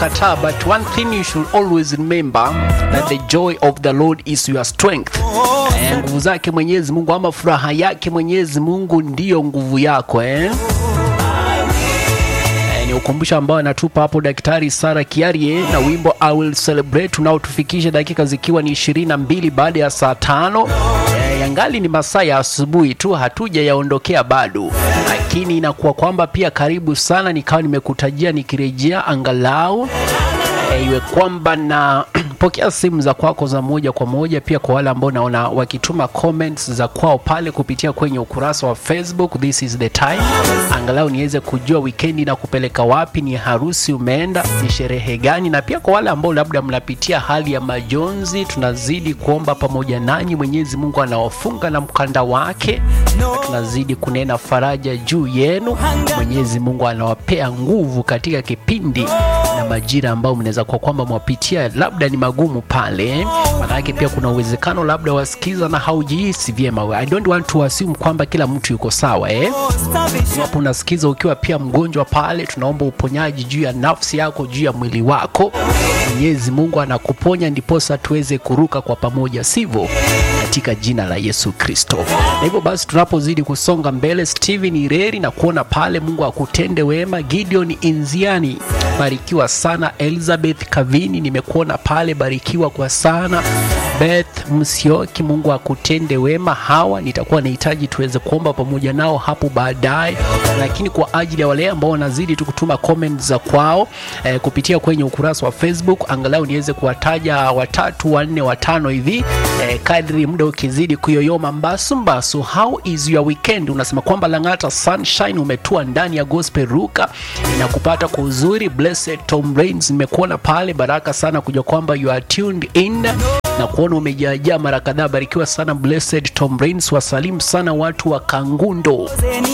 sijakataa but one thing you should always remember that the joy of the lord is your strength eh, nguvu zake mwenyezi mungu ama furaha yake mwenyezi mungu ndiyo nguvu yako eh? Eh, ni ukumbusho ambao anatupa hapo daktari sara kiarie na wimbo i will celebrate unaotufikisha dakika zikiwa ni ishirini na mbili baada ya saa tano eh, yangali ni masaa ya asubuhi tu hatuja yaondokea bado lakini inakuwa kwamba pia karibu sana nikawa nimekutajia nikirejea angalau eh, iwe kwamba na pokea simu za kwako za moja kwa moja pia kwa wale ambao naona wakituma comments za kwao pale kupitia kwenye ukurasa wa facebook this is the time angalau niweze kujua wikendi na kupeleka wapi ni harusi umeenda ni sherehe gani na pia kwa wale ambao labda mnapitia hali ya majonzi tunazidi kuomba pamoja nanyi mwenyezi mungu anawafunga na mkanda wake na tunazidi kunena faraja juu yenu mwenyezi mungu anawapea nguvu katika kipindi na majira ambao mnaweza kuwa kwamba mwapitia labda ni magumu pale manake pia kuna uwezekano labda wasikiza na haujihisi vyema i don't want to assume kwamba kila mtu yuko sawa eh? iwapo unasikiza ukiwa pia mgonjwa pale tunaomba uponyaji juu ya nafsi yako juu ya mwili wako mwenyezi mungu anakuponya ndiposa tuweze kuruka kwa pamoja sivyo katika jina la yesu kristo na hivyo basi tunapozidi kusonga mbele steven ireri na kuona pale mungu akutende wema gideon inziani barikiwa sana elizabeth kavini nimekuona pale barikiwa kwa sana beth msioki mungu akutende wema hawa nitakuwa nahitaji tuweze kuomba pamoja nao hapo baadaye lakini kwa ajili ya wale ambao wanazidi tu kutuma comment za kwao eh, kupitia kwenye ukurasa wa facebook angalau niweze kuwataja watatu wanne watano hivi eh, kadri muda ukizidi kuyoyoma mbasu mbasu how is your weekend unasema kwamba langata sunshine umetua ndani ya gospel ruka inakupata kwa uzuri blessed tom rains nimekuona pale baraka sana kuja kwamba you are tuned in na kuona umejaajaa mara kadhaa barikiwa sana blessed tom rains wasalimu sana watu wa kangundo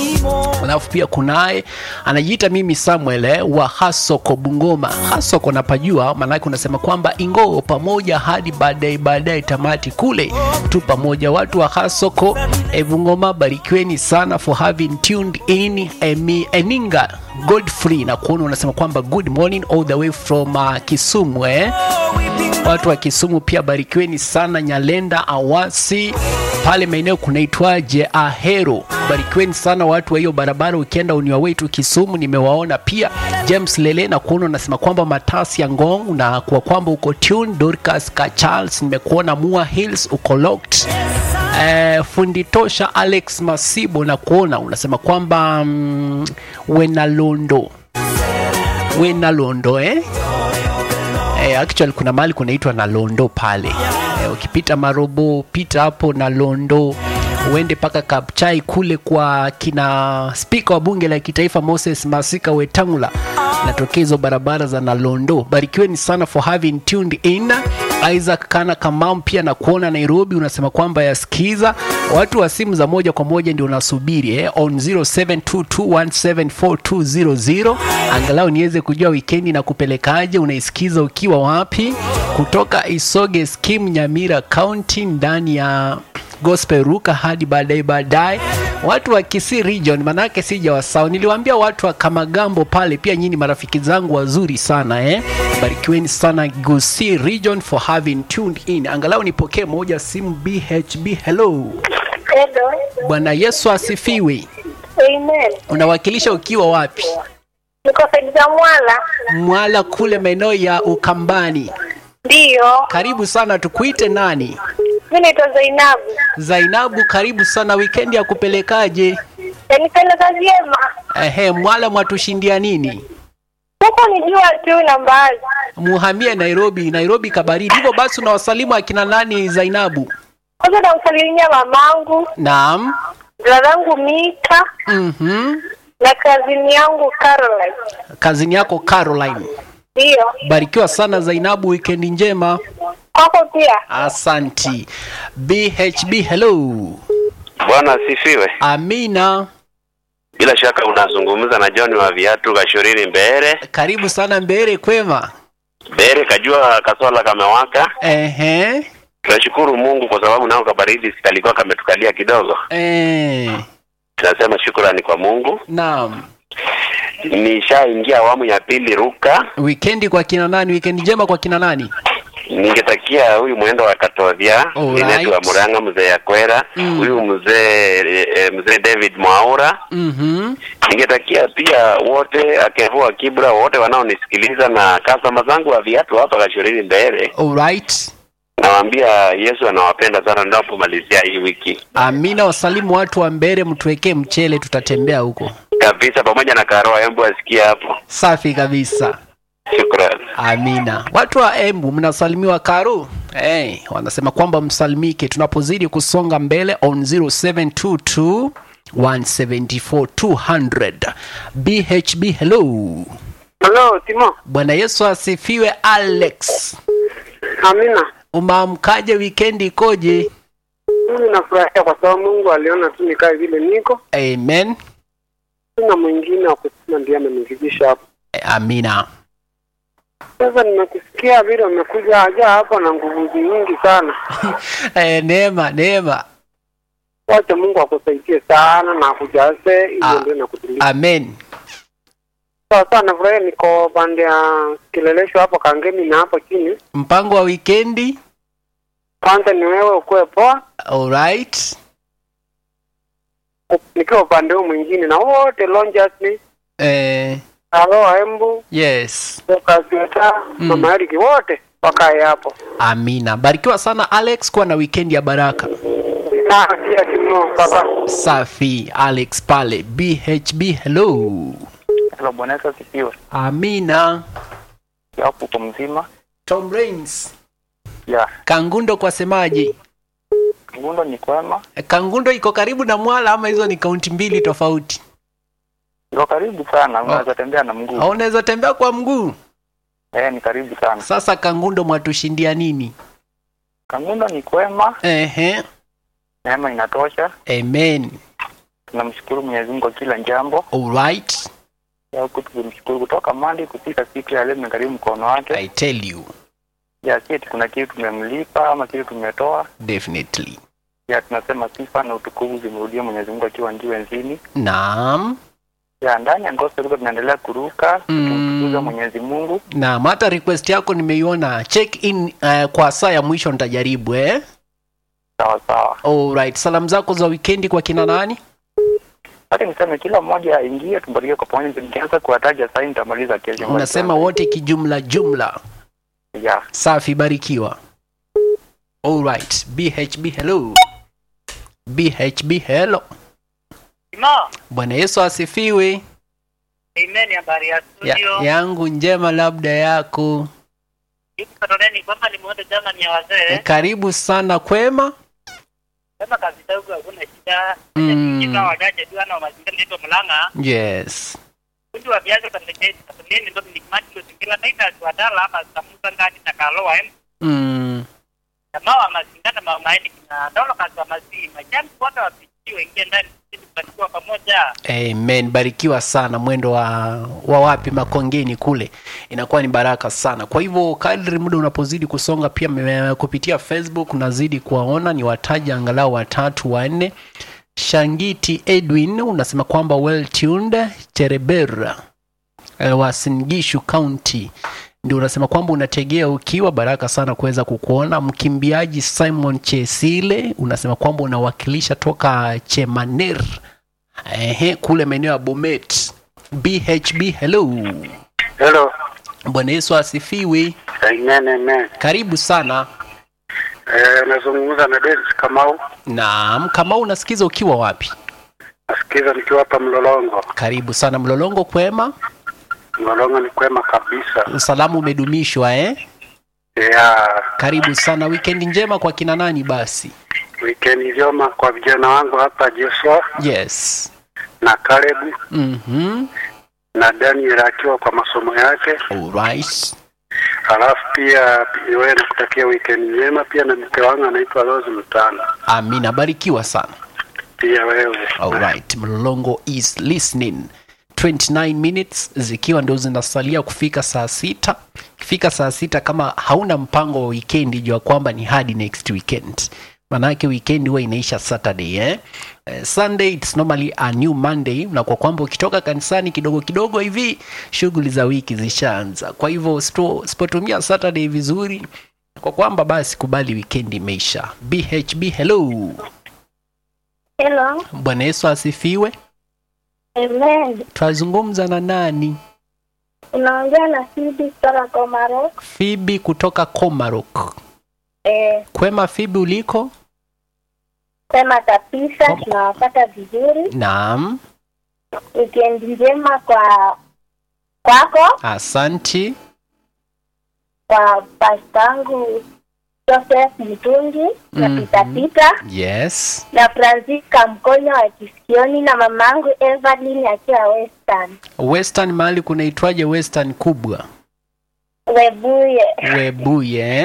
alafu pia kunaye anajiita mimi samuel eh, wa hasoko bungoma hasoko napajua maanake unasema kwamba ingoo pamoja hadi baadaye baadaye tamati kule tu pamoja watu wa hasoko eh, bungoma barikiweni sana for having tuned in Emi, eninga godfrey na kuona unasema kwamba good morning all the way from uh, kisumu eh? watu wa kisumu pia barikiweni sana nyalenda awasi pale maeneo kunaitwaje ahero barikiweni sana watu wa hiyo barabara ukienda uniwa wetu kisumu nimewaona pia james lele na kuona unasema kwamba matasi ya ngong na kwa kwamba uko tune dorcas ka charles nimekuona mua hills uko locked Eh, fundi tosha alex masibo na kuona unasema kwamba mm, wenalondo wenalondo eh? eh, actually kuna mahali kunaitwa na londo pale eh, ukipita marobo pita hapo na londo uende mpaka kapchai kule kwa kina spika wa bunge la kitaifa moses masika wetangula natokea hizo barabara za nalondo barikiweni sana for having tuned in isaac kana kamam pia na kuona nairobi unasema kwamba yasikiza watu wa simu za moja kwa moja ndio unasubiri eh, on 0722174200 angalau niweze kujua wikendi na kupelekaje unaisikiza ukiwa wapi kutoka isoge skim nyamira county ndani ya gospel ruka hadi baadaye baadaye watu wa kisii region manake sija wasao niliwaambia watu wa kamagambo pale pia nyini marafiki zangu wazuri sana eh? barikiweni sana gusii region for having tuned in angalau nipokee moja simu bhb hello Hello. bwana yesu asifiwe Amen. unawakilisha ukiwa wapi Niko saidi za Mwala. mwala kule maeneo ya ukambani Ndiyo. karibu sana tukuite nani Mimi naitwa Zainabu. zainabu karibu sana wikendi ya kupelekaje Yanipendeza vyema. ehe mwala mwatushindia nini Sasa nijua tu nambari. muhamie nairobi nairobi kabaridi hivyo basi unawasalimu akina nani zainabu Kwanza namsalimia mamangu, naam dadangu Mika mm-hmm. na kazini yangu Caroline. kazini yako caroline Ndiyo. barikiwa sana zainabu wikendi njema Kwako pia. asanti bhb hello Bwana asifiwe. amina Bila shaka unazungumza na John wa viatu Kashurini Mbere. karibu sana mbere kwema Mbere kajua kasola kamewaka. ehe Tunashukuru Mungu kwa sababu nao kabaridi kalikuwa kametukalia kidogo. eh. Tunasema shukrani kwa Mungu. naam nishaingia awamu ya pili ruka. Wikendi kwa kina nani? Wikendi njema kwa kina nani? Ningetakia huyu mwendo wa Katovya, Alright. Linet wa Muranga, mzee Yakwera, Mm. huyu mzee eh, mzee David Mwaura. Mhm. Ningetakia pia wote akevua Kibra, wote wanaonisikiliza na customer zangu wa viatu hapa Kashurini mbele, Alright. nawaambia Yesu anawapenda sana ninapomalizia hii wiki Amina, wasalimu watu wa Mbere, mtuwekee mchele, tutatembea huko. kabisa, pamoja na Karoa Embu asikia hapo. Safi kabisa. Shukrani. Amina. Watu wa Embu mnasalimiwa Karu. Hey, wanasema kwamba msalimike tunapozidi kusonga mbele on 0722 174 200. BHB hello. Hello, Timo. Bwana Yesu asifiwe Alex. Amina. Umeamkaje wikendi ikoje? Mimi nafurahia kwa sababu Mungu aliona tu nikae vile niko. Amen. Sina mwingine wa kusema ndiye amenifikisha hapo. Amina. Sasa nimekusikia vile umekuja haja hapa na nguvu nyingi sana. Eh, neema, neema. Wacha Mungu akusaidie sana na akujaze ili Ah. endelee na kutulia. Amen. Sasa nafurahia niko pande ya kilelesho hapo Kangemi na hapo chini. Mpango wa wikendi? Kwanza ni wewe ukuwe poa, Alright. nikiwa upande huu mwingine na wote Lonjas ni Eh, Alo Embu, yes. Kasweta, Mm. Mama Eriki wote wakae hapo. Amina. Barikiwa sana Alex, kuwa na wikendi ya baraka. Na pia Timo baba. Safi Alex pale BHB hello. Hello, Bwana Yesu asifiwe. Amina. Yapo uko mzima? Tom Rains. Ya, Kangundo kwa semaji. Ngundo ni kwema. Kangundo iko karibu na Mwala ama hizo ni kaunti mbili tofauti? Iko karibu sana, unaweza tembea na mguu. Au unaweza tembea kwa mguu? Eh, ni karibu sana. Sasa Kangundo mwatushindia nini? Kangundo ni kwema, Ehe. neema inatosha. Amen. Tunamshukuru Mwenyezi Mungu kwa kila jambo. Alright. Ya huku tukimshukuru kutoka Monday kufika siku ya leo tumekaribu mkono wake. I tell you. Ya si eti kuna kitu tumemlipa ama kitu tumetoa. Definitely. Ya tunasema sifa na utukufu zimrudie Mwenyezi Mungu akiwa juu enzini. Naam. Ya ndani ya gospel tuko tunaendelea kuruka, Mm. tukimtukuza Mwenyezi Mungu. Naam, hata request yako nimeiona. Check in uh, kwa saa ya mwisho nitajaribu eh. Sawa sawa. Alright. Salamu zako za wikendi kwa kina nani? Hata niseme kila mmoja aingie tubarikiwe kwa pamoja. Nikianza kuwataja sasa nitamaliza kesho. Unasema wote kijumla jumla. ya Safi, barikiwa. Alright. BHB hello. BHB hello. Timo, Bwana Yesu asifiwe. amen. Habari ya Ya, studio yangu njema labda yako. Yuko Katoleni kwamba nimeona jana ni ya wazee Karibu sana kwema. kama kazi dogo, hakuna shida. Mm. Kika wajaje tu ana mazingira ndio Mulanga Yes. kundi wa viazi Katoleni Katoleni ndio ni kimati kwa zingira na ina tuadala hapa samuka ngani na kaloa em Mm. kama wa mazingana ma maini kina dola kazi wa mazi majani wote wapitie ingie ndani ili tubarikiwa pamoja. Amen. Barikiwa sana mwendo wa, wa wapi Makongeni kule, inakuwa ni baraka sana. Kwa hivyo kadri muda unapozidi kusonga, pia me- kupitia Facebook nazidi kuwaona, ni wataja angalau watatu wanne. Shangiti Edwin unasema kwamba well tuned Cherebera eh, wa Singishu County ndio unasema kwamba unategea ukiwa baraka sana kuweza kukuona. Mkimbiaji Simon Chesile unasema kwamba unawakilisha toka Chemaner Ehe, kule maeneo ya Bomet. BHB hello. Hello. Bwana Yesu asifiwe. Amen, amen. Karibu sana. Eh, nazungumza na Dennis Kamau. Naam, kama unasikiza ukiwa wapi? Nasikiza nikiwa hapa Mlolongo. Karibu sana Mlolongo, kwema. Mlolongo ni kwema kabisa. Usalamu umedumishwa eh? Ya Karibu sana. Weekend njema kwa kina nani basi? weekend njema kwa vijana wangu hapa Joshua Yes. na Caleb Mhm. na Daniel akiwa kwa masomo yake. Alright. Alafu pia wewe nakutakia weekend njema pia na mke wangu anaitwa Rose Mtano. Amina, barikiwa sana. Pia wewe. Alright, Mlolongo is listening. 29 minutes zikiwa ndio zinasalia kufika saa sita. Ikifika saa sita, kama hauna mpango wa weekend, jua kwamba ni hadi next weekend. manake weekend huwa inaisha saturday eh? Eh, sunday it's normally a new monday na kwa kwamba ukitoka kanisani kidogo kidogo hivi shughuli za wiki zishaanza kwa hivyo usipo- usipotumia saturday vizuri kwa kwamba basi kubali weekend imeisha bhb hello Hello. bwana yesu asifiwe Amen. twazungumza na nani Unaongea na Sidi kutoka Komaro. fibi kutoka comarok Eh, kwema fibi uliko sema kabisa Kom- tunawapata vizuri. naam Weekend njema kwa kwako, asanti kwa pastangu Joseph Mtungi na Mhm. Pita Pita yes na Francisca Mkonya wa Kisikioni na mamangu Evelyn akiwa Western. western mahali kunaitwaje western kubwa Webuye. webuye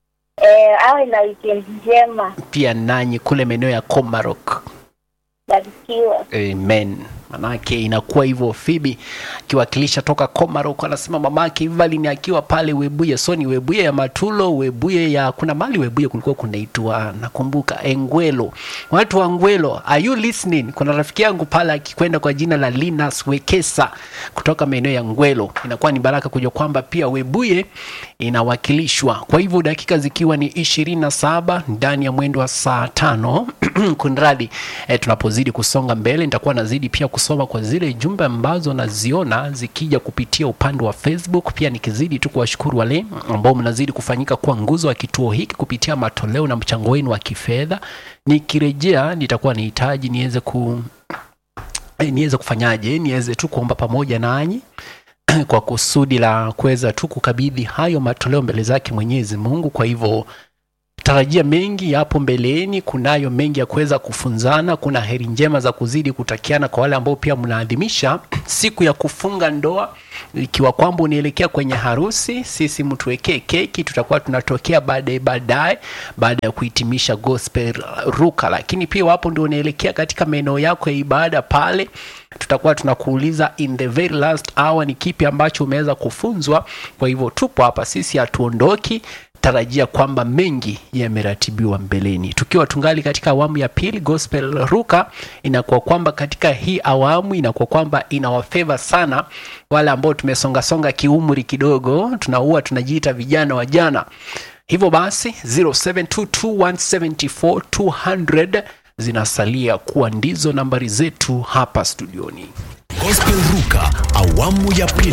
Eh, awe na weekend njema. pia nanyi kule maeneo ya comarok Barikiwa. amen manake inakuwa hivyo fibi akiwakilisha toka comarok anasema mamake evelyn akiwa pale webuye so ni webuye ya matulo webuye ya kuna mali webuye kulikuwa kunaitwa nakumbuka engwelo watu wa ngwelo are you listening kuna rafiki yangu pale akikwenda kwa jina la linas wekesa kutoka maeneo ya ngwelo inakuwa ni baraka kujua kwamba pia webuye inawakilishwa kwa hivyo dakika zikiwa ni ishirini na saba ndani ya mwendo wa saa tano kunradi eh, tunapozidi kusonga mbele nitakuwa nazidi pia kusoma kwa zile jumbe ambazo naziona zikija kupitia upande wa facebook pia nikizidi tu kuwashukuru wale ambao mnazidi kufanyika kuwa nguzo wa kituo hiki kupitia matoleo na mchango wenu wa kifedha nikirejea nitakuwa nihitaji niweze ku eh, niweze kufanyaje niweze tu kuomba pamoja nanyi kwa kusudi la kuweza tu kukabidhi hayo matoleo mbele zake mwenyezi mungu kwa hivyo tarajia mengi yapo mbeleni kunayo mengi ya kuweza kufunzana kuna heri njema za kuzidi kutakiana kwa wale ambao pia mnaadhimisha siku ya kufunga ndoa ikiwa kwamba unaelekea kwenye harusi sisi mtuwekee keki tutakuwa tunatokea baadaye baadaye baada ya kuhitimisha gospel ruka lakini pia wapo ndio unaelekea katika maeneo yako ya ibada pale tutakuwa tunakuuliza in the very last hour ni kipi ambacho umeweza kufunzwa kwa hivyo tupo hapa sisi hatuondoki tarajia kwamba mengi yameratibiwa mbeleni tukiwa tungali katika awamu ya pili gospel ruka inakuwa kwamba katika hii awamu inakuwa kwamba inawafeva sana wale ambao tumesongasonga kiumri kidogo tunaua tunajiita vijana wa jana hivyo basi 0722174200 zinasalia kuwa ndizo nambari zetu hapa studioni Gospel Ruka awamu ya pili.